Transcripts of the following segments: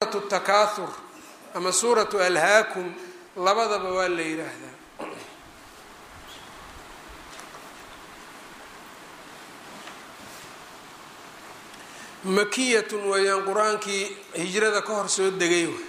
suuratu takaathur ama suuratu alhaakum labadaba waa la yidhaahdaa makiyatun weeyaan qur-aankii hijrada ka hor soo degay w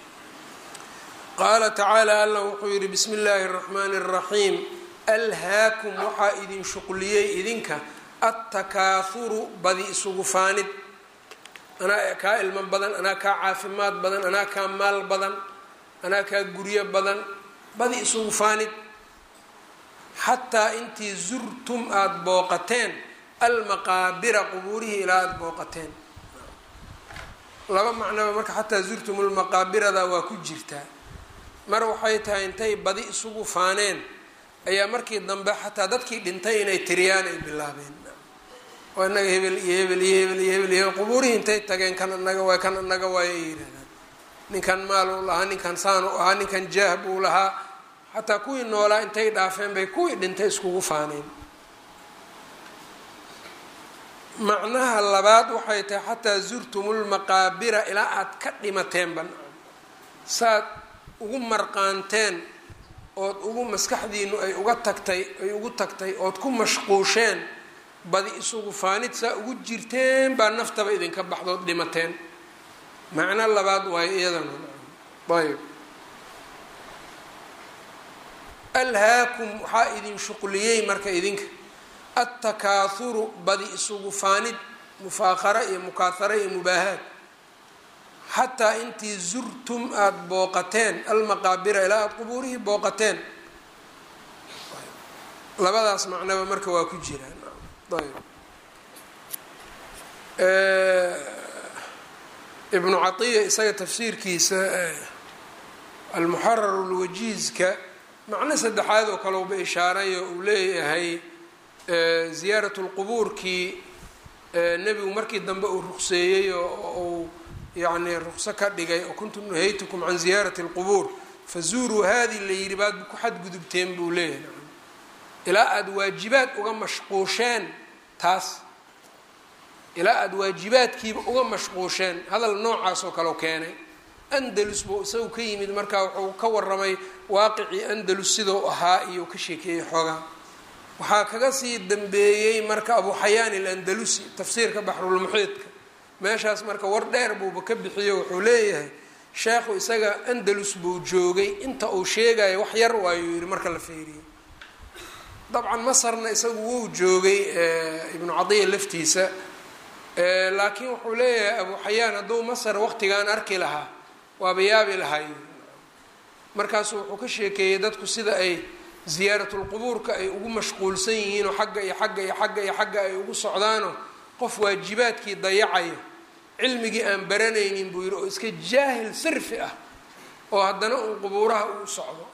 qaala tacaala allah wuxuu yidhi bismi illaahi اraxmaani اraxiim alhaakum waxaa idin shuqliyey idinka attakaathuru badi isugu faanid anaa kaa ilmo badan anaa kaa caafimaad badan anaa kaa maal badan anaa kaa guryo badan badi isugu faanid xataa intii zurtum aada booqateen almaqaabira qubuurihii ilaa aada booqateen laba macnoba marka xataa zurtum lmaqaabirada waa ku jirtaa mar waxay tahay intay badi isugu faaneen ayaa markii dambe xataa dadkii dhintay inay tiriyaan ay bilaabeen oo inaga hebel iyo hebel iyo hebel iyo hebel iyo qubuurihii intay tageen kan anaga waay kan anaga waay ay yidhahdaan ninkan maal uu lahaa ninkan saan u ahaa ninkan jaah buu lahaa xataa kuwii noolaa intay dhaafeen bay kuwii dhintay iskugu faaneen macnaha labaad waxay tahay xataa zurtumulmaqaabira ilaa aada ka dhimateenba saad ugu marqaanteen ood ugu maskaxdiinu ay uga tagtay ay ugu tagtay ood ku mashquusheen badi isugu faanid saa ugu jirteen baa naftaba idinka baxdood dhimateen macno labaad waayo iyadana ayb alhaakum waxaa idin shuqliyey marka idinka attakaathuru badi isugu faanid mufaakara iyo mukaahara iyo mubaahaad xataa intii zurtum aada booqateen almaqaabira ilaa aada qubuurihii booqateen labadaas macnaba marka waa ku jiraan ayb ibnu catiya isaga tafsiirkiisa almuxarar lwajiizka macno saddexaad oo kale uba ishaarayo uu leeyahay ziyaarat lqubuurkii nebigu markii dambe uu ruqseeyey oo uu yacni ruqso ka dhigay oo kuntu nahaytukum can ziyaarati lqubuur fazuuruu haadi la yidhi baad ku xadgudubteen buu leeyahay ilaa aada waajibaad uga mashquusheen taas ilaa aada waajibaadkiiba uga mashquusheen hadal noocaas oo kaleo keenay andalus buu isagu ka yimid markaa wuxuu ka waramay waaqicii andalus sidau ahaa iyo ka sheekeeyey xoogaa waxaa kaga sii dambeeyey marka abu xayaan ilandalusi tafsiirka baxrulmuxiidka meeshaas marka war dheer buuba ka bixiyo wuxuu leeyahay sheekhu isaga andalus buu joogay inta uu sheegayo wax yar waayuu yihi marka la feeriyo dabcan masarna isagu wuu joogay ibnu cadiya laftiisa laakiin wuxuu leeyahay abu xayaan hadduu masar waqtigaan arki lahaa waaba yaabi lahay markaasu wuxuu ka sheekeeyey dadku sida ay ziyaaratulqubuurka ay ugu mashquulsan yihiinoo xagga iyo xagga iyo xagga iyo xagga ay ugu socdaano qof waajibaadkii dayacayo cilmigii aan baranaynin buu yidhi oo iska jaahil sirfi ah oo haddana uun qubuuraha uu socdo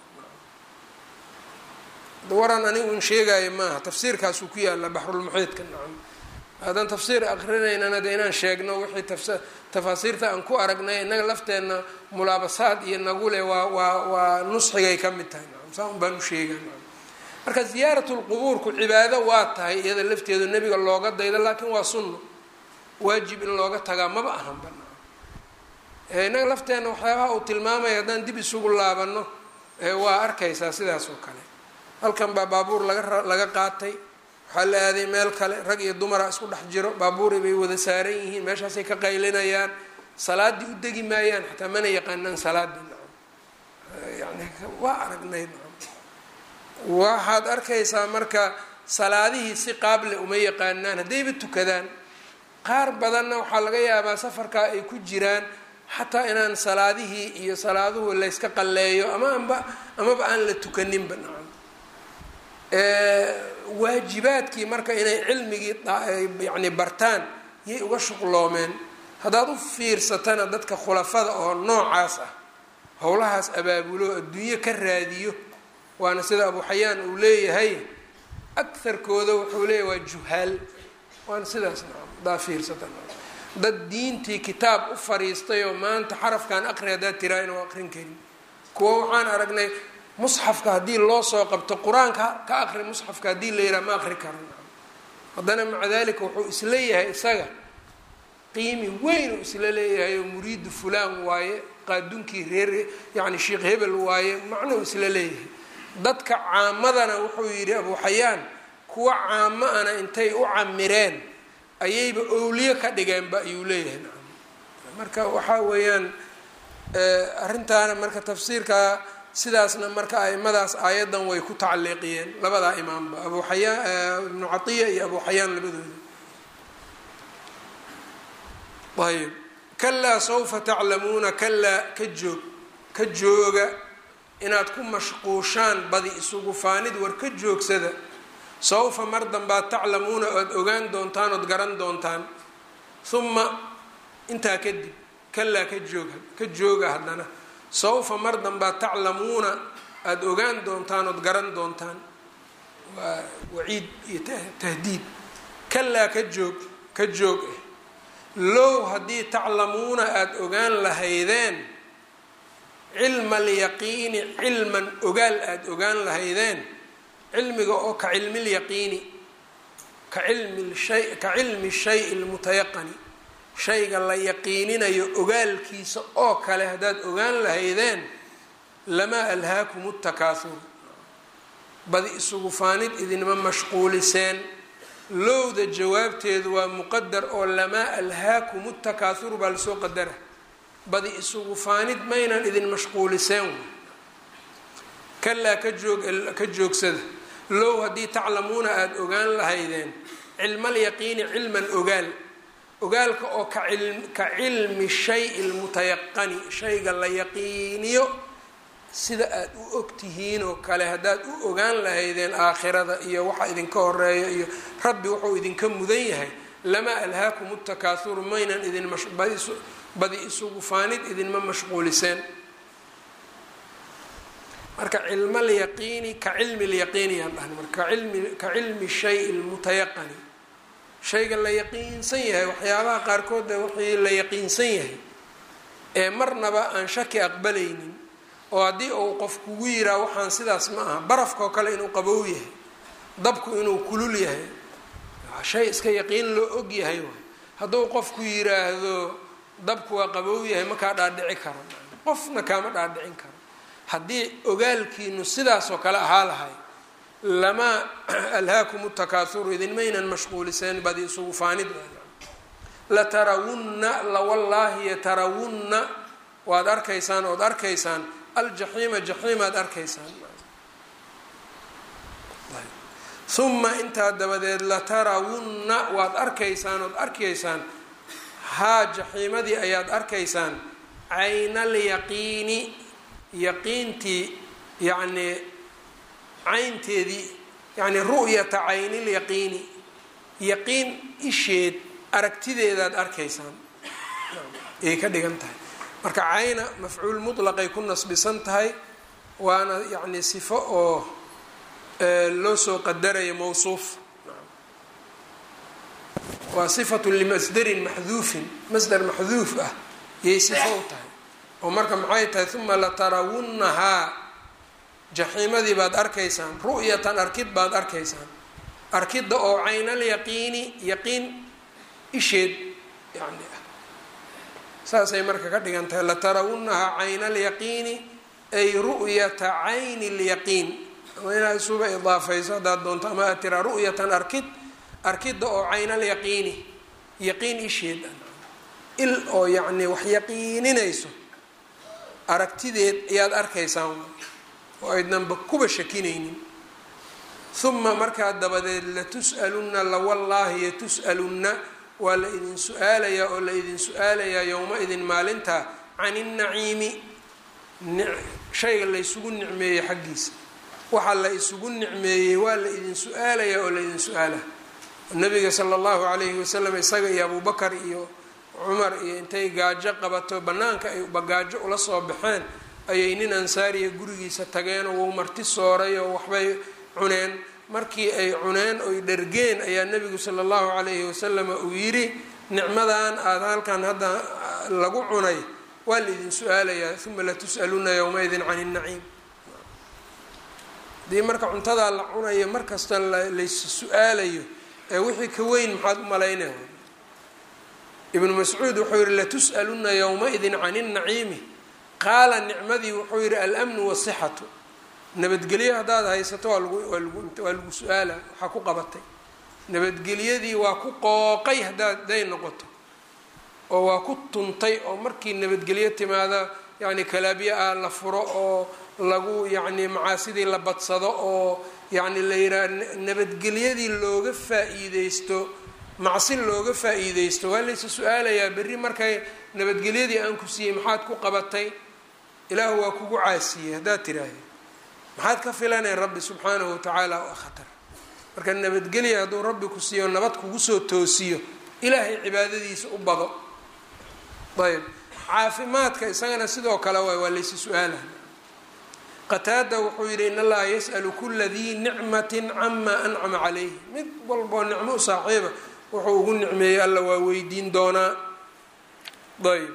waran anigu un sheegaayo maaha tafsiirkaasuu ku yaalla baxrulmuxiidka nacam haddaan tafsiir akrinaynana de inaan sheegno wixii tafs tafaasiirta aan ku aragnay innaga lafteenna mulaabasaad iyo nagule waa waa waa nusxigay ka mid tahay nacam saa un baan u sheega nacam marka ziyaaratulqubuurku cibaado waa tahay iyada lafteedu nebiga looga daydo laakiin waa sunno waajib in looga tagaa maba ahanba nacam innaga lafteenna waxyaabaha uu tilmaamaya haddaan dib isugu laabano waa arkaysaa sidaas oo kale halkan baa baabuur laga laga qaatay waxaa la aaday meel kale rag iyo dumara isku dhex jiro baabuuri bay wada saaran yihiin meeshaasay ka qaylinayaan salaaddii u degi maayaan xataa mana yaqaanaan salaadii nacam yani waa aragnay nacam waxaad arkaysaa marka salaadihii si qaable uma yaqaanaan haddayba tukadaan qaar badanna waxaa laga yaabaa safarkaa ay ku jiraan xataa inaan salaadihii iyo salaaduhu layska qalleeyo ama anba amaba aan la tukaninba nacam waajibaadkii marka inay cilmigii yani bartaan yay uga shuqloomeen haddaad u fiirsatana dadka khulafada oo noocaas ah howlahaas abaabulo adduunyo ka raadiyo waana sida abu xayaan uu leeyahay akarkooda wuxuu leeyahy waa juhaal waana sidaas nacam haddaa fiirsata dad diintii kitaab u fariistay oo maanta xarafkan aqri haddaad tiraa inuu aqrin karin kuwa waxaan aragnay musxafka haddii loo soo qabto qur-aanka ka aqri musxafka haddii la yidhaha ma aqri karo haddana maca dalika wuxuu isleeyahay isaga qiimi weyn uu isla leeyahay oo muriidu fulaan waaye qaadunkii reer yacni sheikh hebel waaye macno uu isla leeyahay dadka caamadana wuxuu yidhi abu xayaan kuwa caamo ana intay u camireen ayayba owliye ka dhigeenba ayuu leeyahay marka waxaa weeyaan arrintaana marka tafsiirka sidaasna marka aimadaas aayaddan way ku tacliiqiyeen labadaa imaamba abu xayaan ibnu catiya iyo abu xayaan labadooda ayb kalaa sawfa taclamuuna kalaa ka joog ka jooga inaad ku mashquushaan badi isugu faanid war ka joogsada sawfa mar danbaad taclamuuna oad ogaan doontaan ood garan doontaan uma intaa kadib kalaa ka jooga ka jooga haddana sawfa mar danbaad taclamuuna aada ogaan doontaan ood garan doontaan waa waciid iyo tahdiid kalaa ka joog ka joog ah low haddii taclamuuna aada ogaan lahaydeen cilma alyaqiini cilman ogaal aada ogaan lahaydeen cilmiga oo ka cilmi lyaqiini ka cilmi shay ka cilmi shay lmutayaqani shayga la yaqiininayo ogaalkiisa oo kale haddaad ogaan lahaydeen lamaa alhaakum takaahur badi isugu faanid idinma mashquuliseen lowda jawaabteedu waa muqadar oo lamaa alhaakum takaahuru baa lasoo qadara badi isugu faanid maynan idin mashquuliseen kalaa ka joog ka joogsada low haddii taclamuuna aada ogaan lahaydeen cilmalyaqiini cilman ogaal ogaalka oo ka cilmi shay lmutayaqani shayga la yaqiiniyo sida aada u ogtihiin oo kale haddaad u ogaan lahaydeen aakhirada iyo waxa idinka horeeya iyo rabbi wuxuu idinka mudan yahay lamaa alhaakum takaahuru maynan idin badi isugu faanid idinma mashquuliseen marka cilma lyaqiini ka cilmi lyaqiini yaan dhahna marka ka cilmi shay lmutayaqani shayga la yaqiinsan yahay waxyaabaha qaarkood wixii la yaqiinsan yahay ee marnaba aan shaki aqbalaynin oo haddii uu qof kugu yiraa waxaan sidaas ma aha barafkaoo kale inuu qabow yahay dabku inuu kulul yahay shay iska yaqiin loo og yahay waay hadduu qofku yiraahdo dabku waa qabow yahay makaa dhaadhici karo qofna kaama dhaadhicin karo haddii ogaalkiinu sidaasoo kale ahaa lahay lamaa alhaakum takaahuru idinmaynan mashquuliseen badi isugu faanid latarawunna lawallaahi yatarawunna waad arkaysaan ood arkaysaan aljaxiima jaxiimaad arkaysaan uma intaa dabadeed latarawunna waad arkaysaan ood arkaysaan haa jaxiimadii ayaad arkaysaan caynalyaqiini yaqiintii yacnii caynteedii yacni ru'yata caynilyaqiini yaqiin isheed aragtideedaad arkaysaan ayay ka dhigan tahay marka cayna mafcuul mutlaqay ku nasbisan tahay waana yacni sifo oo loo soo qadarayo mawsuuf waa sifatu limasdarin maxduufin masdar maxduuf ah yay sifo u tahay oo marka maxay tahay uma latarawunnahaa jaxiimadii baad arkaysaan ru'yatan arkid baad arkaysaan arkidda oo caynalyaqiini yaqiin isheed yani ah saasay marka ka dhigan tahay latarawunnahaa caynalyaqiini ay ru'yata cayni lyaqiin ama inaad isuba idaafayso haddaad doonto ama aad tiraa ru'yatan arkid arkidda oo caynalyaqiini yaqiin isheed il oo yacni wax yaqiininayso aragtideed ayaad arkaysaan oo aydnanba kuba shakinaynin uma markaa dabadeed latus'alunna lawallaahi yatus'alunna waa la idin su-aalayaa oo la idin su-aalayaa yowma-idin maalintaa can innaciimi shayga la ysugu nicmeeyey xaggiisa waxa la isugu nicmeeyey waa la idin su-aalayaa oo la idin su-aala nabiga sala allahu calayhi wasalam isaga iyo abubakar iyo cumar iyo intay gaajo qabato bannaanka ay bagaajo ula soo baxeen ayay nin ansaariya gurigiisa tageenoo wou marti sooray oo waxbay cuneen markii ay cuneen oy dhergeen ayaa nebigu sala allahu calayhi wasalam uu yidhi nicmadan aada halkan hadda lagu cunay waa laidin su-aalayaa uma latus'aluna yowmaidin can innaciim haddii marka cuntadaa la cunayo mar kasta lays su-aalayo ee wixii ka weyn maxaad u malaynaya ibnu mascuud wuxuu yihi latus'aluna yowma-idin can inaciimi qaala nicmadii wuxuu yihi almnu wasixatu nabadgelyo haddaad haysato waa lagu waa lagu waa lagu su-aala waxaa ku qabatay nabadgelyadii waa ku qooqay haddaad haday noqoto oo waa ku tuntay oo markii nabadgelyo timaada yacni kalaabyo ah la furo oo lagu yacni macaasidii la badsado oo yacni la yidhaha nabadgelyadii looga faa-iideysto macsi looga faa-iideysto waa laysa su-aalayaa berri markay nabadgelyadii aan ku siiyey maxaad ku qabatay ilaahu waa kugu caasiyey haddaad tiraahda maxaad ka filanay rabbi subxaanahu watacaala waa khatar marka nabadgelya hadduu rabbi ku siiyo nabad kugu soo toosiyo ilaahay cibaadadiisa u bado ayb caafimaadka isagana sidoo kale waay waa laysi su-aalaha qataada wuxuu yidhi in allaha yas'alu kula dii nicmatin cama ancama calayhi mid walboo nicmo u saaxiiba wuxuu ugu nicmeeyey alla waa weydiin doonaa ayb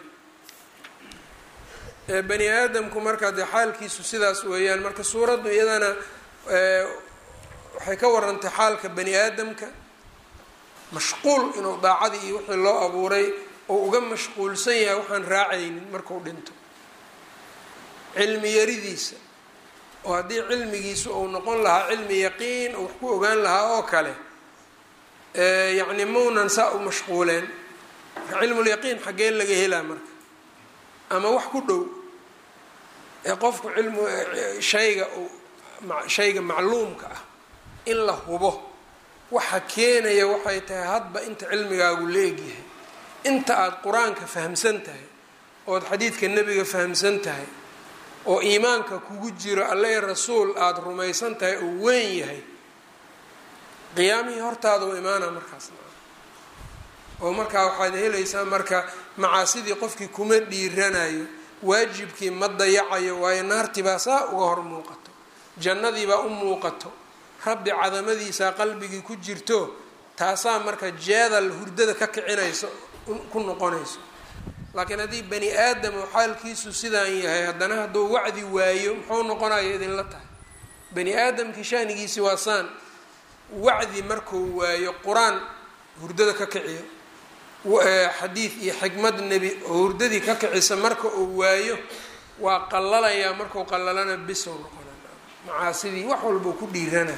bani aadamku marka dee xaalkiisu sidaas weeyaan marka suuraddu iyadana waxay ka warantay xaalka bani aadamka mashquul inuu daacadii iyo wixii loo abuuray oo uga mashquulsan yahay waxaan raacaynin marku dhinto cilmi yaridiisa oo haddii cilmigiisu uu noqon lahaa cilmi yaqiin oo wax ku ogaan lahaa oo kale yacni maunan saa u mashquuleen marka cilmulyaqiin xaggee laga helaa marka ama wax ku dhow ee qofku cilmu shayga uu shayga macluumka ah in la hubo waxa keenaya waxay tahay hadba inta cilmigaagu la egyahay inta aada qur-aanka fahamsan tahay ood xadiidka nebiga fahamsan tahay oo iimaanka kugu jiro alle rasuul aada rumaysan tahay oo weyn yahay qiyaamihii hortaada u imaana markaas oo markaa waxaad helaysaa marka macaasidii qofkii kuma dhiiranayo waajibkii ma dayacayo waayo naartii baa saa uga hor muuqato jannadiibaa u muuqato rabbi cadamadiisaa qalbigii ku jirto taasaa marka jeedal hurdada ka kicinayso ku noqonayso laakiin haddii bani aadam oo xaalkiisu sidaan yahay haddana hadduu wacdi waayo muxuu noqonayo idinla tahay bani aadamkii shaanigiisi waa saan wacdi markuu waayo qur-aan hurdada ka kiciyo xadiid iyo xikmad nebi oo hurdadii ka kicisa marka uu waayo waa qalalayaa markuu qalalana bisow noqona macaasidii wax walbau ku dhiirana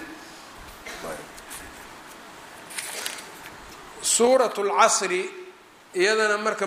suurat lcasri iyadana marka